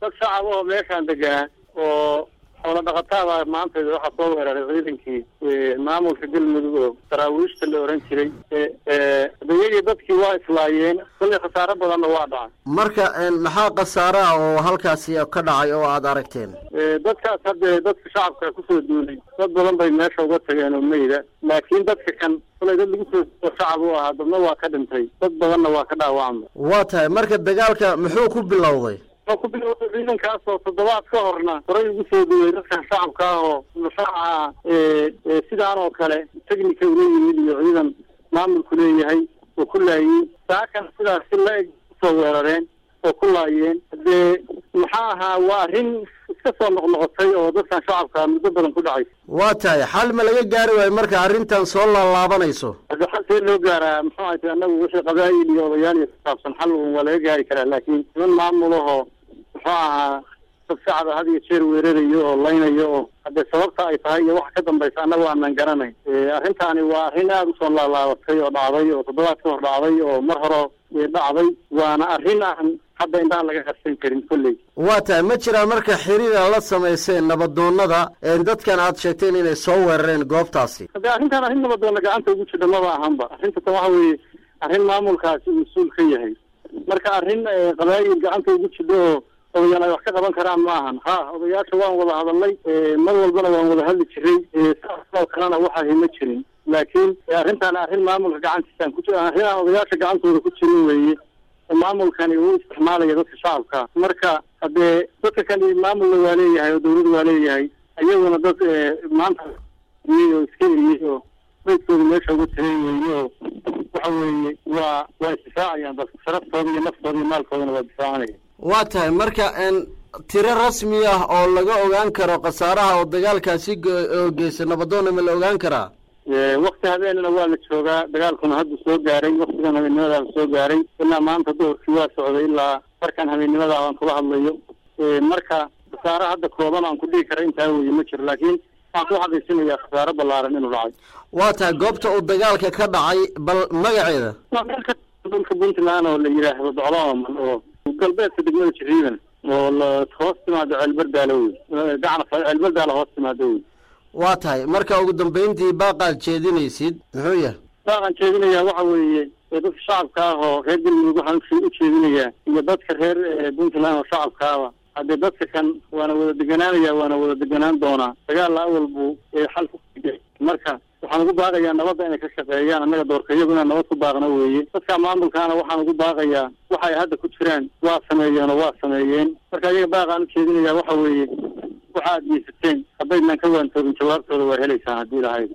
dad shacab oo meeshaan deganaa oo xoola dhaqataaba maanta waxaa soo weeraray ciidankii maamulka galmudug oo daraawiishta la oran jiray adayagii dadkii waa islaayeen kollay khasaaro badanna waa dhacay marka maxaa khasaare ah oo halkaasi ka dhacay oo aada aragteen dadkaas hadde dadka shacabka kusoo duulay dad badan bay meesha uga tageen oo meyda laakiin dadka kan kolay dad lagu soo shacab u ahaa dadna waa ka dhintay dad badanna waa ka dhaawacmay waa tahay marka dagaalka muxuu ku bilowday ku bilowday ciidankaas oo toddobaad ka horna horay ugu soo duway dadkan shacabka ah oo shaaca sidaan oo kale technica ula yimid iyo ciidan maamulku leeyahay oo ku laayey saakan sidaas si la eg usoo weerareen oo ku laayeen dee maxaa ahaa waa arrin iska soo noqnoqotay oo dadkan shacabka muddo badan ku dhacay waa tahay xal ma laga gaari waayo marka arrintan soo laalaabanayso hadda xal see loo gaaraa muxuu ahayta annagu wixii qabaa'il iyo odayaal iyo kusaabsan xal un waa laga gaari karaa laakiin niman maamulahoo muxuu ahaa dad shacaba had iyo jeer weerarayo oo laynayo oo haddee sababta ay tahay iyo waxa ka dambaysa annagu aanan garanayn arrintaani waa arrin aada usoo laalaabatay oo dhacday oo toddobaad ka hor dhacday oo mar hore dhacday waana arrin aan hadda indhaha laga qarsan karin kolley waa tahay ma jiraan marka xiriira la samayseen nabadoonada dadkan aad sheegteen inay soo weerareen goobtaasi haddee arrintan arrin nabadoonna gacanta ugu jidha maba ahanba arrinta tan waxa weeye arrin maamulkaasi mas-uul ka yahay marka arrin qabaayil gacanta ugu jidho oo odayaal ay wax ka qaban karaan ma ahan ha odayaasha waan wada hadalnay mar walbana waan wada hadli jiray saasoo kalena waxahi ma jirin laakiin arrintan arrin maamulka gacantiisaan ku arrin aan odayaasha gacantooda ku jirin weeye maamulkani uu isticmaalaya dadka shacabka marka haddee dadka kani maamulna waa leeyahay oo dawlad waa leeyahay iyaguna dad maanta oo iska eriyey oo maydkooda meesha uga tagay weeye oo waxa weeye waa waa isdifaacayaan dadka sharaftooda iyo naftooda iyo maalkoodana waa difaacanaya waa tahay marka tiro rasmi ah oo laga ogaan karo khasaaraha oo dagaalkaasi oo geysa nabadoonna ma la ogaan karaa wakti habeenana waa la joogaa dagaalkuna hadda soo gaaray waktigan habeennimadaaba soo gaaray ilaa maanta duhurkii waa socday ilaa markaan habeennimada aan kula hadlayo marka khasaare hadda kooban aan ku dhigi kara intaa weye ma jiro laakiin waxaan ku xaqiisinayaa khasaare ballaaran inuu dhacay waa tahay goobta uu dagaalka ka dhacay bal magaceeda waa meel ka dhulka puntland oo la yidhaahdo doclooman oo galbeedka degmada jiriiban oo la hoos timaado ceelbardaalo wey gacna ceelbardaalo hoos timaado wey waa tahay marka ugu dambeyntii baaqaad jeedinaysid muxuu yahay baaqaan jeedinayaa waxa weeye dadka shacabka ah oo reer galmudug waxaan u jeedinayaa iyo dadka reer puntland oo shacabkaaba haddee dadka kan waana wada deganaanaya waana wada deganaan doonaa dagaalla awal buu xal ku marka waxaan ugu baaqayaa nabadda inay ka shaqeeyaan annaga doorka iyagu inaan nabad ku baaqno weeye dadka maamulkaana waxaan ugu baaqayaa waxay hadda ku jiraan waa sameeyeen oo waa sameeyeen marka iyaga baaqaan u jeedinayaa waxa weeye waxa aad geysateen haddaydnan ka waantoobin jawaabtooda waa helaysaan haddii lahayd